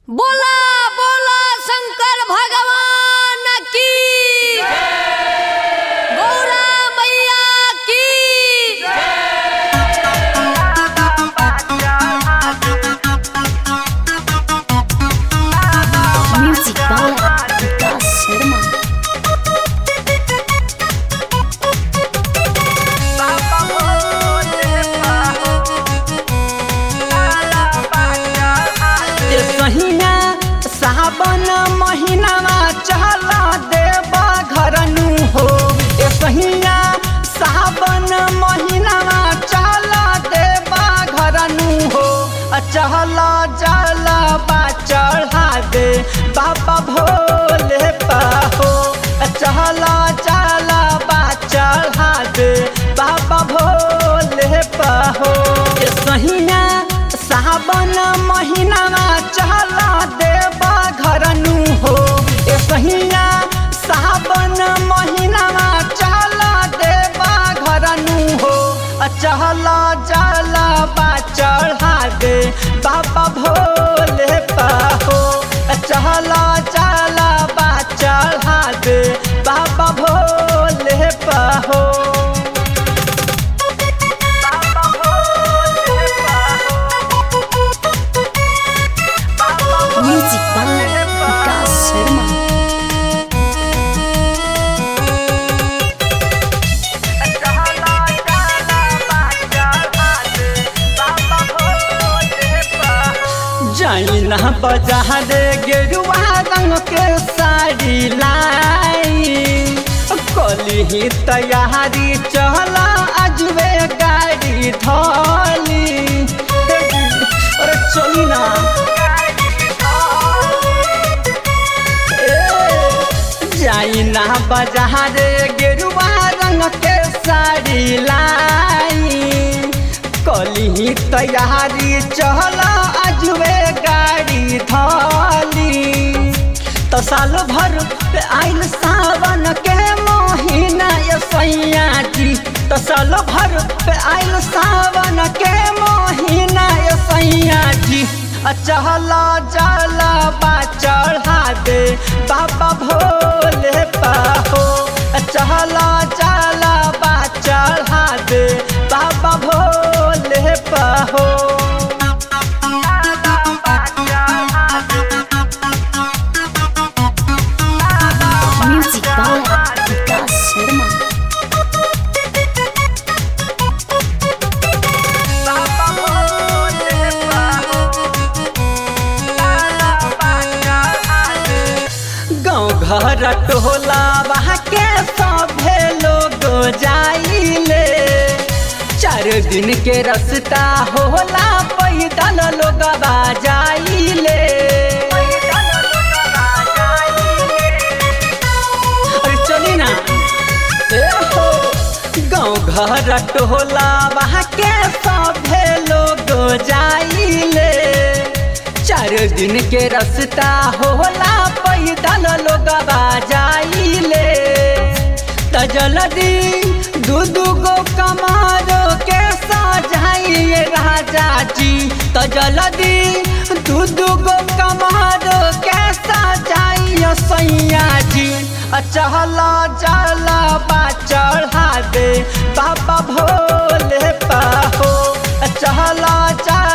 बोला बोला शंकर भगवान की गौरा मैया की Music by Vikas Sharma. ए सहिना सावन महीनामा चल देवा घरनु हो ए सहिना सावन महीनामा चल देवा घरनु हो अ चहल जल बा चढ़ा दे बाबा भोले पाहो अ चहल जल बा चढ़ा दे बाबा भोले पाहो ए सहिना सावन महीनामा चल देवा घरनु हो ए सहिया सावन महीनामा चल देवा घरनु हो अ चहल जल बा चढ़ा दे बाबा भोले पाहो अ चहल जल बा चढ़ा दे बाबा Bhole पाहो Music by Vikas Sharma. जैना बजा दे गेरुआ रंग के साड़ी लाई कली तैयारी चल अजबे गाड़ी धोली अरे चली ना जाइना बजा दे गेरुआ रंग के साड़ी लाई कली तैयारी चल अजबे गाड़ी धली तो साल भर पे आइल सावन के महीना ये सैया जी तो साल भर पे आइल सावन के महीना ये सैया जी अ चहल जल बा चढ़ा दे बाबा भोले पाहो अ चहल जल बा चढ़ा दे बाबा Bhole पाहो Music by Vikas Sharma. गाँव घर टोला वहाँ के सभे लोग जाइले चार दिन के रास्ता होला पैदल लोग जाइले अरे चली ना ए हो गाँव घर टोला वहाँ के सभे लोग जाइले चार दिन के रास्ता होला पैदल लोग जाइले त जल्दी दू दू गो कमारो के सजाइए राजा जी त जल्दी दू दू गो कमारो के सजाइए सैया जी अ चहल जल बा चढ़ा दे बाबा भोले पाहो अ चहल जल